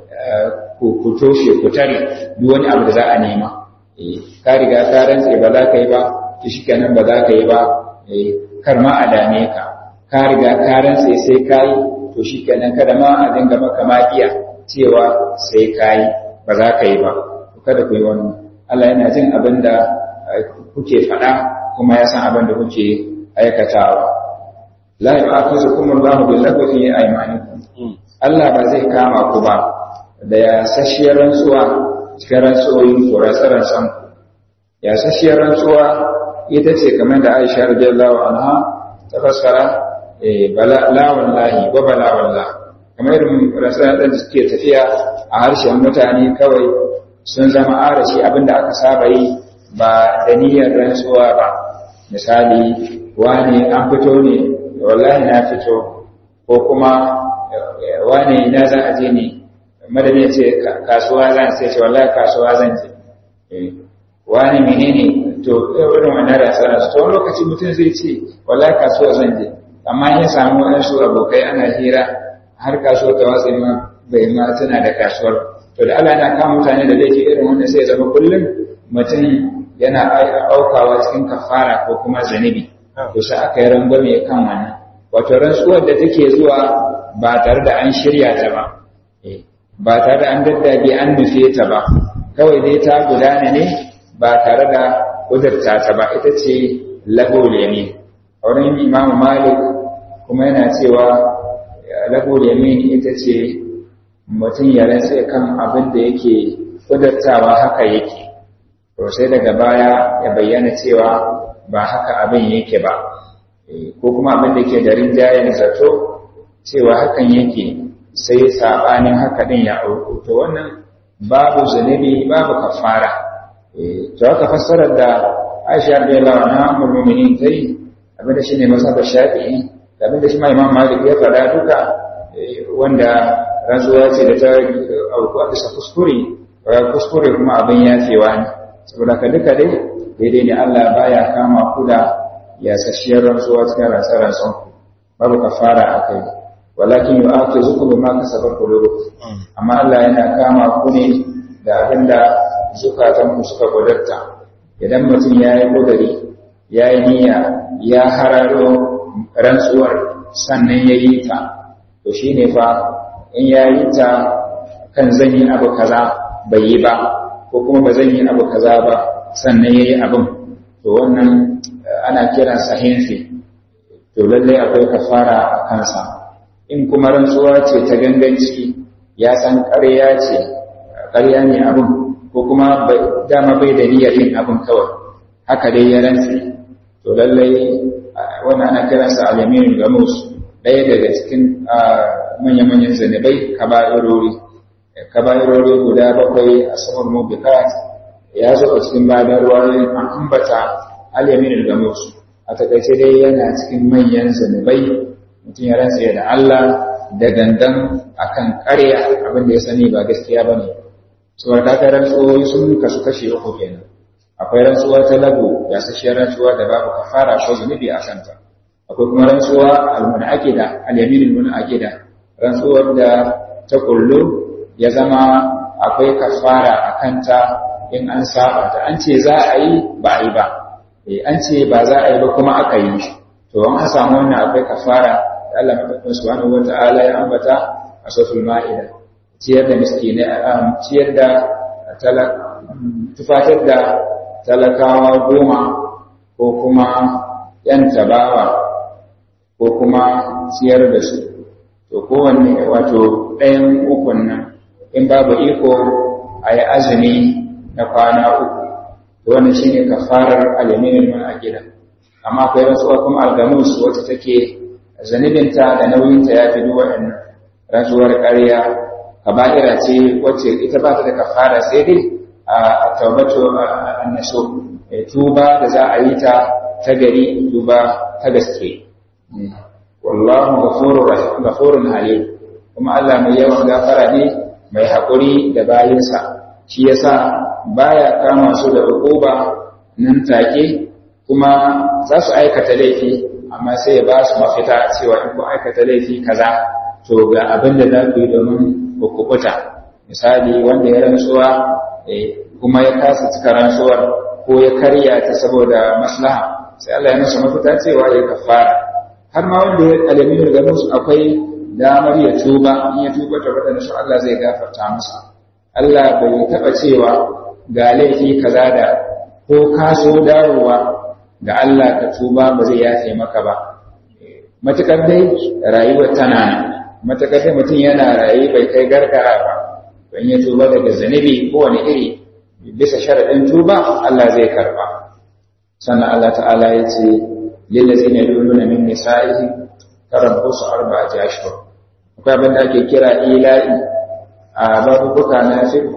ku toshe ku tare duk wani abu da za a nema ka riga ka rantse ba za ka yi ba ki shikenan ba za ka yi ba kar ma a dame ka ka riga ka rantse sai ka yi to shikenan kada ma a dinga maka makiya cewa sai ka yi ba za ka yi ba kada ku yi wannan Allah yana jin abin da kuke faɗa kuma ya san abin da kuke aikatawa la yu'akhidhukum Allahu bil lagwi fi aymanikum Allah ba zai kama ku ba da ya sashiyar rantsuwa cikin rantsuwoyin ku rantsaran san ku ya sashiyar rantsuwa ita ce kamar da Aisha radiyallahu anha ta fassara eh bala la wallahi wa bala wallah kamar irin rantsaran da suke tafiya a harshen mutane kawai sun zama arashi abinda aka saba yi ba da niyyar rantsuwa ba misali wane an fito ne wallahi na fito ko kuma wane ina za a je ne madani ya ce kasuwa zan sai ce wallahi kasuwa zan je wane menene to irin wannan rantsuwa to wani lokaci mutum zai ce wallahi kasuwa zan je amma ya samu waɗansu abokai ana hira har kasuwa ta watsa ma bai ma tana da kasuwar to da Allah yana kama mutane da laifi irin wanda sai zama kullum mutum yana aukawa cikin kafara ko kuma zanibi to sai aka yi rangwame kan wannan wato rantsuwar da take zuwa ba tare da an shirya ta ba ba tare da an daddage an nufe ta ba kawai dai ta gudana ne ba tare da kudurta ta ba ita ce lagole ne a wurin imamu malik kuma yana cewa lagole ne ita ce mutum ya rantse kan abin da yake kudurtawa haka yake to sai daga baya ya bayyana cewa ba haka abin yake ba ko kuma abin da ke da rinjayen zato cewa hakan yake sai sabanin haka din ya auku to wannan babu zunubi babu kafara to haka fassarar da Aisha radiyallahu anha ummul mu'minin tai abin da shine mazhab Shafi'i da abin da shi ma Imam Malik ya faɗa duka wanda rantsuwa ce da ta auku a bisa kuskure kuskure kuma abin yafewa ne saboda ka duka dai daidai ne Allah baya kama ku da yasasshiyar rantsuwa cikin rantsar-rantsan ku babu kafara a kai walakin yi ake zuku bi ma kasabar kulubu amma Allah yana kama ku ne da abin da zukatan ku suka gudarta idan mutum ya yi kudari ya yi niyya ya hararo rantsuwar sannan ya yi ta to shi ne fa in ya yi ta kan zan yi abu kaza bai yi ba ko kuma ba zan yi abu kaza ba sannan ya yi abin to wannan ana kiran sahinfi to lallai akwai kafara a kansa in kuma rantsuwa ce ta ganganci ya san ƙarya ce ƙarya ne abin ko kuma dama bai da niyyar yin abin kawai haka dai ya rantsi to lallai wannan ana kiransa alamin gamus ɗaya daga cikin manya-manyan zanabai kaba'irori kaba'irori guda bakwai a saman mubikat ya zo a cikin bayan ruwayoyin an ambata al-yamin al-gamus a takaice dai yana cikin manyan zanubai mutum ya rantsa da Allah da gangan akan ƙarya abin da ya sani ba gaskiya bane saboda kaga rantsuwoyi sun kasu kashe uku kenan akwai rantsuwa ta lagu ya sashiyar rantsuwa da babu kafara ko zunubi a kanta akwai kuma rantsuwa al-munaqida al-yamin al-munaqida rantsuwar da ta kullu ya zama akwai kafara a kanta in an saba ta an ce za a yi ba a yi ba an ce ba za a yi ba kuma aka yi to an samu wannan akwai kafara da Allah madaukakin subhanahu wata'ala ya ambata a suratul ma'ida ciyar da miskine ciyar da tufatar da talakawa goma ko kuma yan tabawa ko kuma ciyar da su to kowanne wato ɗayan ukun nan in babu iko a yi azumi na kwana uku to wannan shine kafarar aliminin man a gida amma akwai rantsuwa kuma algamus wacce take zanibinta da nauyinta ya fi duk waɗannan rantsuwar ƙarya kaba'ira ce wacce ita ba ta da kafara sai dai a taubatu annaso tuba da za a yi ta ta gari tuba ta gaske wallahu ghafurun halim kuma Allah mai yawan gafara ne mai haƙuri da bayinsa shi yasa baya kama su da uquba nan take kuma za su aikata laifi amma sai ya ba su mafita cewa in ku aikata laifi kaza to ga abin da za ku yi domin ku kubuta misali wanda ya rantsuwa kuma ya kasa cika rantsuwar ko ya karya ta saboda maslaha sai Allah ya masa mafita cewa ya kafara har ma wanda ya alamin da musu akwai damar ya tuba in ya tuba ta wadanda su Allah zai gafarta masa Allah bai taba cewa ga laifi kaza da ko ka so dawowa ga Allah ka tuba ba zai yafe maka ba matukar dai rayuwar tana nan matakar da mutum yana raye bai kai gargara ba don ya tuba daga zanibi ko wani iri bisa sharaɗin tuba Allah zai karba sannan Allah ta'ala ya ce lillazi ne luluna min nisa'ihi tarabbusu arba'ati ashhur akwai abin da ake kira ila'i a babubuka na fiqh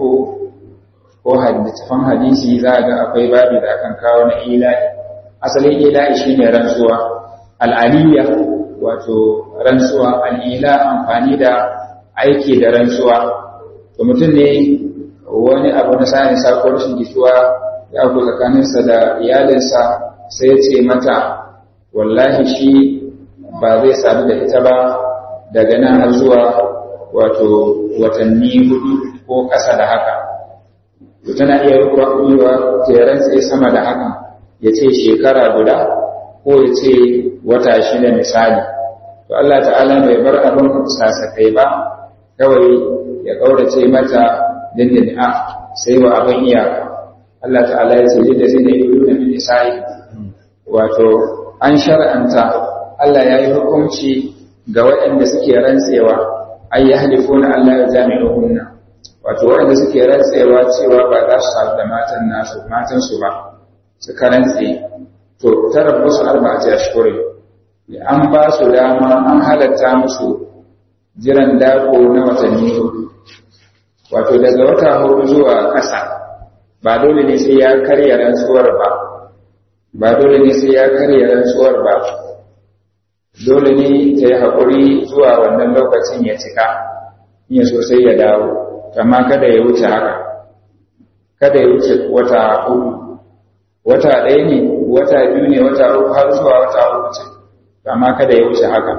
ko hadithan hadisi za ga akwai babi da akan kawo na ila'i asalin ila'i shine rantsuwa al'aliyya wato rantsuwa al'ila amfani da aiki da rantsuwa to mutum ne wani abu na sa'in sa ko rashin jituwa ya ku tsakaninsa da iyalinsa sai ce mata wallahi shi ba zai sadu da ita ba daga nan har zuwa wato watanni hudu ko ƙasa da haka to tana iya rukuwa jeren tsaye sama da haka ya ce shekara guda ko ya ce wata shida misali to Allah ta'ala bai bar abin sasakai ba kawai ya ƙaurace mata dindin a sai wa abin iyaka Allah ta'ala ya ce da zai da yi da min nisa'i wato an shar'anta Allah ya yi hukunci ga waɗanda suke rantsewa ai ya halifuna Allah ya jami'u hunna wato waɗanda suke rantsewa cewa ba za su sadu da matan nasu matan su ba suka rantse to tarabbusu arba'ati ashhurin an ba su dama an halatta musu jiran dako na watanni hudu wato daga wata hudu zuwa ƙasa ba dole ne sai ya karya rantsuwar ba ba dole ne sai ya karya rantsuwar ba dole ne ta yi haƙuri zuwa wannan lokacin ya cika in ya sosai ya dawo amma kada ya wuce haka kada ya wuce wata hudu wata ɗaya ne wata biyu ne wata uku har zuwa wata uku ce amma kada ya wuce haka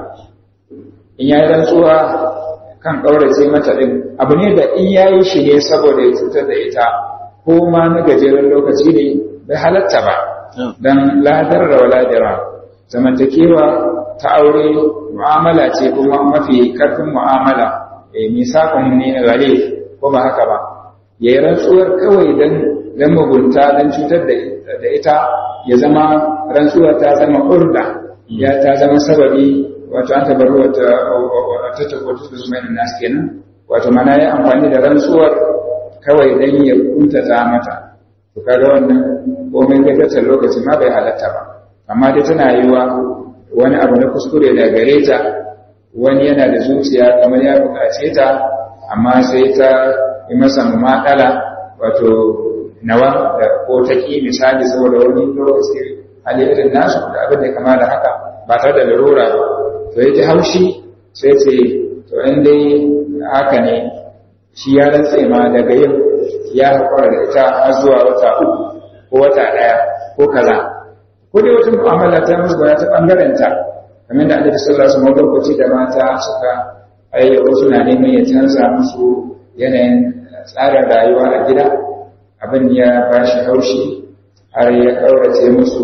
in ya yi rantsuwa kan ƙaurace mata ɗin abu ne da in ya yi shi ne saboda ya cutar da ita ko ma na gajeren lokaci ne bai halatta ba don ladar da waladira zamantakewa ta aure mu'amala ce kuma mafi karfin mu'amala eh misakon ne gare ko ba haka ba yayi rantsuwar kawai dan dan mugunta dan cutar da ita ya zama rantsuwar ta zama urda ya ta zama sababi wato an tabaru wata ta tabbata da zuma nas kenan wato mana ya amfani da rantsuwar kawai dan ya kuntata mata to kaga wannan komai gaggatar lokaci ma bai halatta ba amma dai tana yiwa wani abu na kuskure da gare ta wani yana da zuciya kamar ya bukace ta amma sai ta yi masa mumakala wato nawa da ko ta ki misali saboda wani lokaci hali irin nasu da abin da kama da haka ba tare da larura ba to ya ji haushi sai ce to in dai haka ne shi ya rantse ma daga yin ya haƙura da ita har zuwa wata uku ko wata ɗaya ko kaza ko dai wata mu'amala ta musu ba ta ɓangaren ta kamar da annabi sallallahu alaihi wasallam lokaci da mata suka ayyuka suna neman ya canza musu yanayin tsarin rayuwa a gida abin ya ba shi haushi har ya ƙaurace musu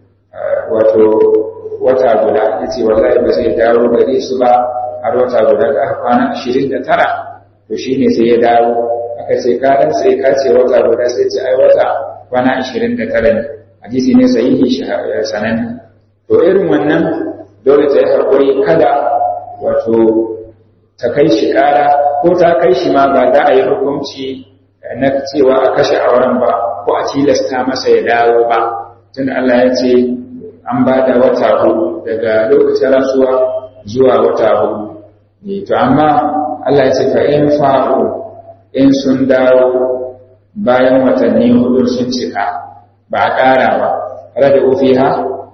wato wata guda ya ce wallahi ba zai dawo gare su ba har wata guda da aka kwana ashirin da tara to shi ne sai ya dawo aka ce kaɗan sai ka ce wata guda sai ce ai wata kwana ashirin da tara ne hadisi ne sahihi sananne to irin wannan dole ta yi haƙuri kada wato ta kai shi ƙara ko ta kai shi ma ba za a yi hukunci na cewa a kashe auren ba ko a tilasta masa ya dawo ba tunda Allah ya ce an ba da wata hudu daga lokacin rasuwa zuwa wata hudu ne to amma Allah ya ce fa in fa'u in sun dawo bayan watanni hudu sun cika ba a ƙara ba rada ufiha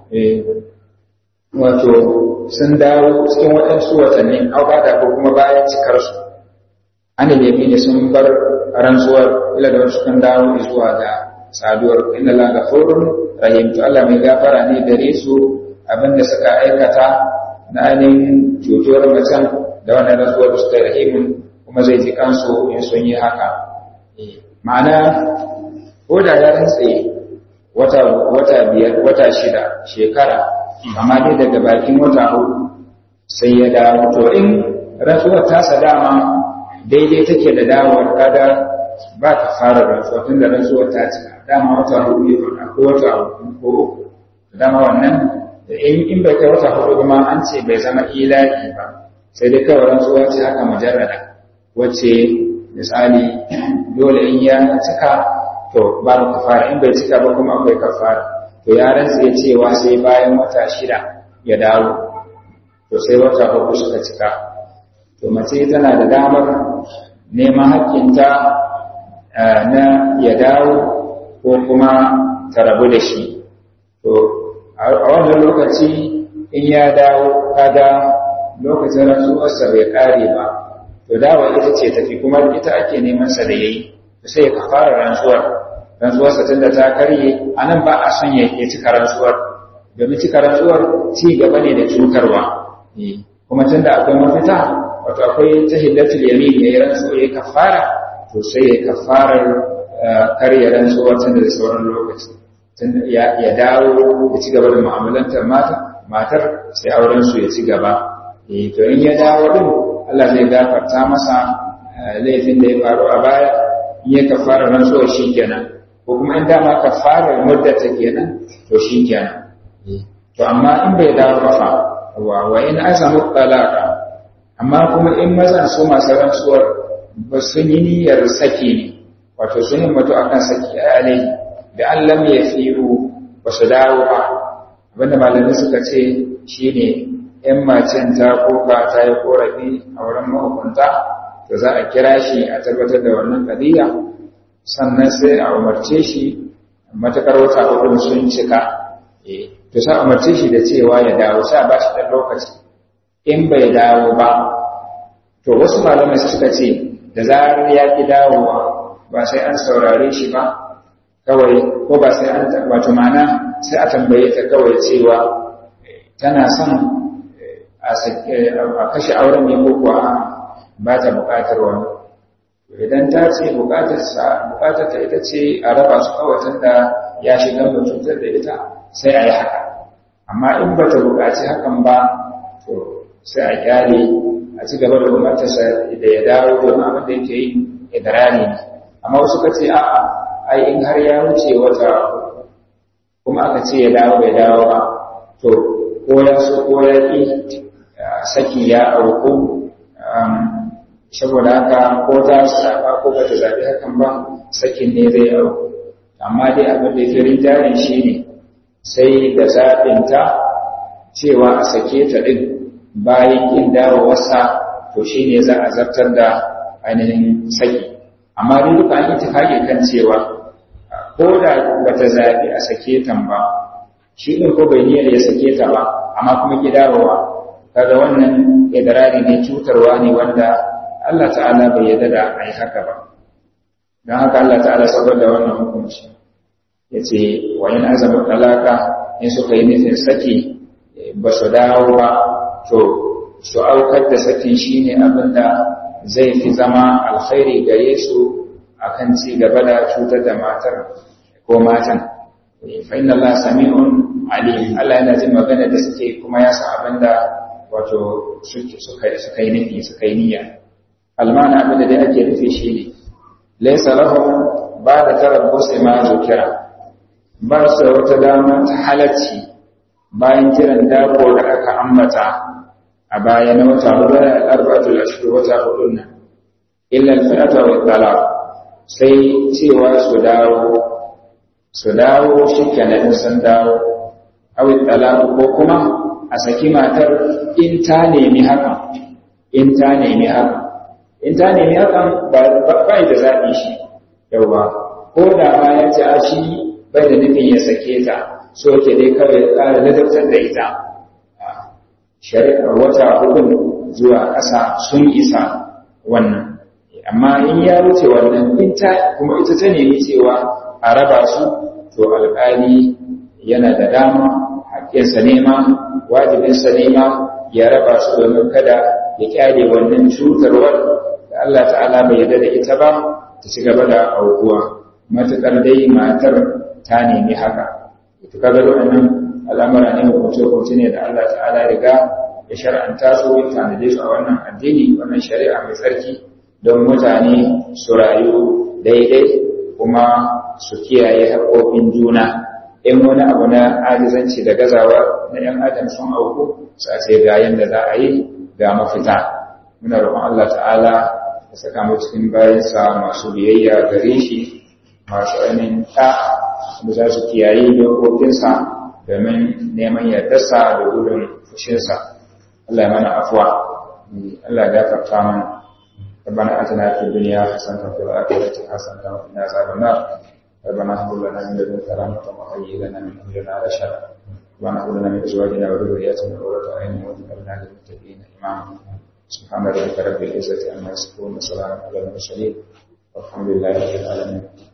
wato sun dawo cikin waɗansu watanni auƙada ko kuma bayan cikarsu an yabi ne sun bar rantsuwar ila da wasu kan dawo zuwa ga saduwar inna la ghafurun rahim to Allah mai gafara ne gare su abinda suka aikata na ainihin cutuwar macen da wannan rantsuwar da suka rahimin kuma zai ji kansu in sun yi haka ma'ana ko da ya rantse wata wata biyar wata shida shekara amma dai daga bakin wata hudu sai ya dawo to in rantsuwar tasa dama daidai take da dawowar kada ba ka fara rantsuwa tun da rantsuwar ta cika dama wata hudu ya faɗa ko wata hudu ko uku dama wannan in bai kai wata hudu kuma an ce bai zama ilahi ba sai dai kawai rantsuwa ce haka mujarrada wacce misali dole in ya cika to babu kafara in bai cika ba kuma akwai kafara to ya rantsa ya cewa sai bayan wata shida ya dawo to sai wata hudu suka cika to mace tana da damar neman haƙƙinta na ya dawo ko kuma ta rabu da shi to a wannan lokaci in ya dawo kaga lokacin rantsuwarsa bai kare ba to dawa ita ce tafi kuma ita ake neman sa da yayi sai ya fara rantsuwar rantsuwarsa tunda ta karye anan ba a son ya cika rantsuwar domin cika rantsuwar ci gaba ne da cutarwa kuma tunda akwai mafita wato akwai tahillatul yamin ya yi rantsuwa ya kafara to sai ya kafarar karya rantsuwar tunda da sauran lokaci ya dawo ya ci gaba da mu'amalantar mata matar sai auren su ya ci gaba eh to in ya dawo din Allah zai gafarta masa laifin da ya faru a baya in ya kafara rantsuwar shikenan ko kuma in dama kafarar muddata kenan to shikenan to amma in bai dawo ba fa wa wa in azamu talaqa amma kuma in mazan su masu rantsuwar ba sun yi niyyar saki ne wato sun yi mutu akan saki a alai da an lam ya firu ba su dawo ba abinda malamai suka ce shi ne ‘yan macen ta koka ta yi korafi a wurin mahukunta to za a kira shi a tabbatar da wannan kadiya sannan sai a umarce shi matakar wata hudun sun cika to sai a umarce shi da cewa ya dawo sai a ba shi ɗan lokaci in bai dawo ba to wasu malamai suka ce da zarar ya ki dawowa ba sai an saurare shi ba kawai ko ba sai an wato mana sai a tambaye ta kawai cewa tana son a kashe auren ne ko kuwa ba ta buƙatar wani idan ta ce buƙatar ta ita ce a raba su kawai da ya shiga da cutar da ita sai a yi haka amma in ba ta buƙaci hakan ba to sai a kyale a ci gaba da umartarsa da ya dawo domin abin da yake yi idrani ne amma wasu ka ce a'a ai in har ya wuce wata kuma aka ce ya dawo bai dawo ba to ko ya so ko ya ƙi saki ya auku saboda haka ko ta saba ko ba ta zaɓi hakan ba sakin ne zai auku amma dai abin da ya rinjayen shi ne sai da zaɓinta cewa a sake ta ɗin bayan ƙin dawowarsa to shi ne za a zartar da ainihin saki amma dai duka an itifaki kan cewa ko da ba ta zaɓi a sake ta ba shi ɗin ko bai niyyar ya sake ta ba amma kuma ki dawowa kaga wannan idrari ne cutarwa ne wanda Allah ta'ala bai yarda da ai haka ba don haka Allah ta'ala saboda wannan hukunci ya ce wa in azama talaka in suka yi nufin saki ba su dawo ba to su aukar da sakin shine abin da zai fi zama alkhairi gare su akan ci gaba da cutar da matar ko matan fa inna Allah sami'un alim Allah yana jin magana da suke kuma ya san abin da wato suka yi nufi suka yi niyya almana abin da dai ake nufi shine laysa lahum ba da tarabbus ma zukira ba su wata dama ta halacci bayan kiran dako da aka ambata a baya na wata hudu da arba'atul ashhur wata hudu nan illa al-fi'ata wa talaq sai cewa su dawo su dawo shikenan sun dawo aw talaq ko kuma a saki matar in ta nemi haka in ta nemi haka in ta nemi hakan ba ba da zabi shi yawa ko da ma ya ce a shi bai da nufin ya sake ta so ke dai kawai ya ƙara ladabtar da ita shari'ar wata hudun zuwa ƙasa sun isa wannan amma in ya wuce wannan in ta kuma ita ta nemi cewa a raba su to alƙali yana da dama haƙƙinsa nema wajibinsa nema ya raba su domin kada ya kyale wannan cutarwar da Allah ta'ala bai yarda da ita ba ta ci gaba da aukuwa matuƙar dai matar ta nemi haka ita kaga waɗannan al'amura ne hukunce-hukunce ne da Allah ta'ala riga ya shar'anta su ya tanade su a wannan addini wannan shari'a mai tsarki don mutane su rayu daidai kuma su kiyaye haƙoƙin juna in wani abu na ajizanci da gazawa na ‘yan adam sun auku su a ce ga yadda za a yi ga mafita muna roƙon Allah ta'ala ya saka mu cikin bayansa masu biyayya gare shi masu ainihin ta da za su kiyaye dokokinsa domin neman yardarsa da gudun fushinsa Allah ya mana afuwa Allah ya gafarta mana ربنا آتنا في الدنيا حسنة وفي الآخرة حسنة وقنا عذاب النار ربنا هب لنا من لدنك رحمة وهيئ لنا من أمرنا رشدا ربنا هب لنا من أزواجنا وذرياتنا قرة أعين واجعلنا للمتقين إماما سبحان ربك رب العزة عما يصفون وسلام على المرسلين والحمد لله رب العالمين